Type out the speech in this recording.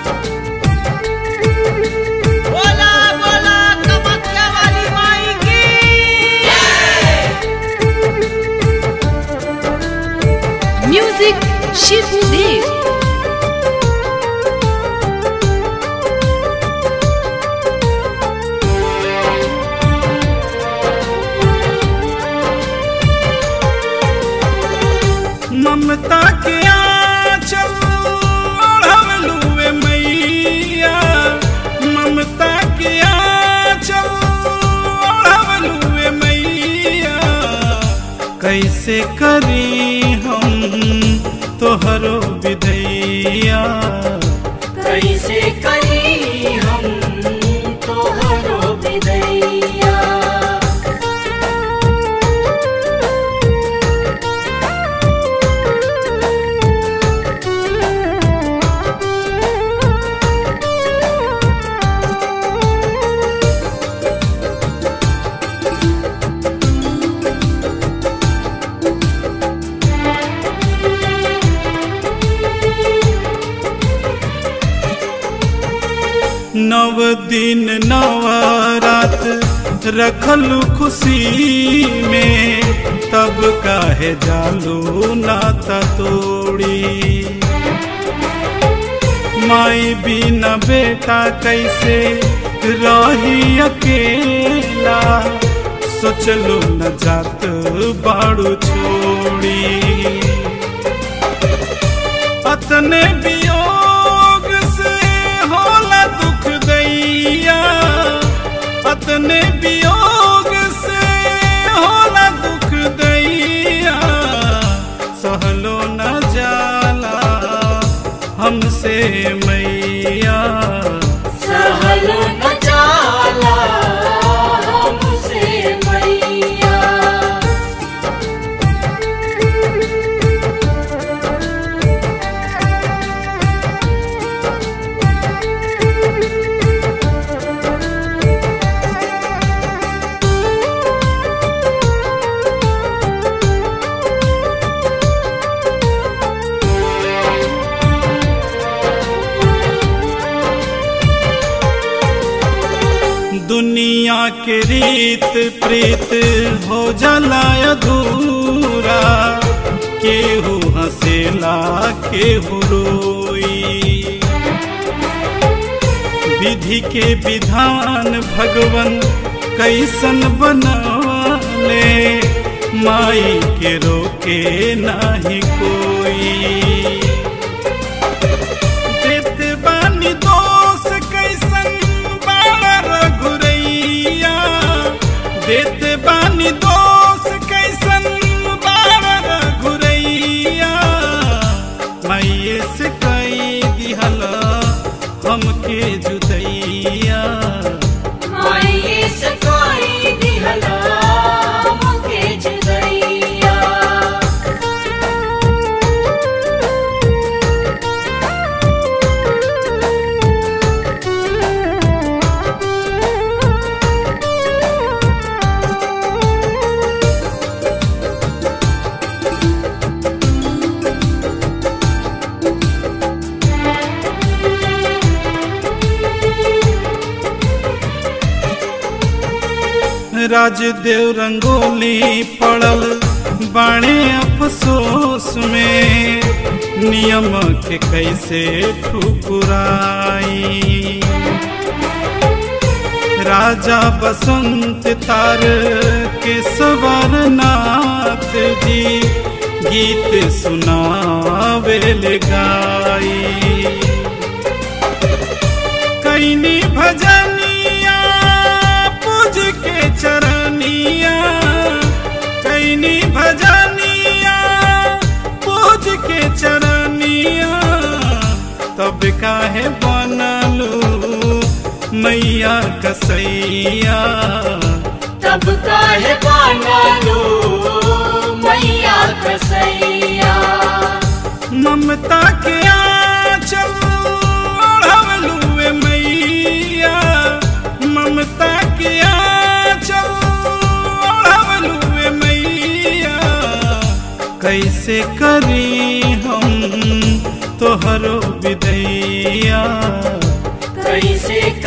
बोला बोला कमख्या वाली माई की म्यूजिक शिबू देव ममता के आंचल ओढ़वलुए मैया ममता के आंचल ओढ़वलुए मैया कैसे करी हम तोहरो विदैया कैसे करी हम तोहरो विदैया नव दिन नव रात रखलू खुशी में तब काहे जालू नाता तोड़ी माई बिना बेटा कैसे रही अकेला सोचलू न जात बाड़ू छोड़ी अतने वियोग से होला दुख दैया अतने वियोग से होला दुख दैया सहलो न जाला हमसे मैया सहल न जाला हमसे मैया दुनिया के रीत प्रीत हो जाला अधूरा केहू हंसेला केहू रोई विधि के विधान भगवन कैसन बनले माई के रोके नाही कोई देत बानी दोष कैसन बाड़ा रघुरैया देत बानी दोष कैसन बाड़ा रघुरैया मैये से कई दिहला हमके जुदैया माई से कोई दिहला मुके जुदैया राजदेव रंगोली पड़ल बाणे अफसोस में नियम के कैसे ठुकुराई राजा बसंत तार के सवरनाथ जी गीत सुनावेल गाई कैनी भजनिया पूज के चरनिया कैनी भजनिया पूज के चरनिया तब काहे बनलू मैया कसैया तब काहे बनलो मैया कसैया ममता के आंचल ओढ़वलुए मैया ममता के आंचल ओढ़वलुए मैया कैसे करी हम तोहरो विदैया मैया कैसे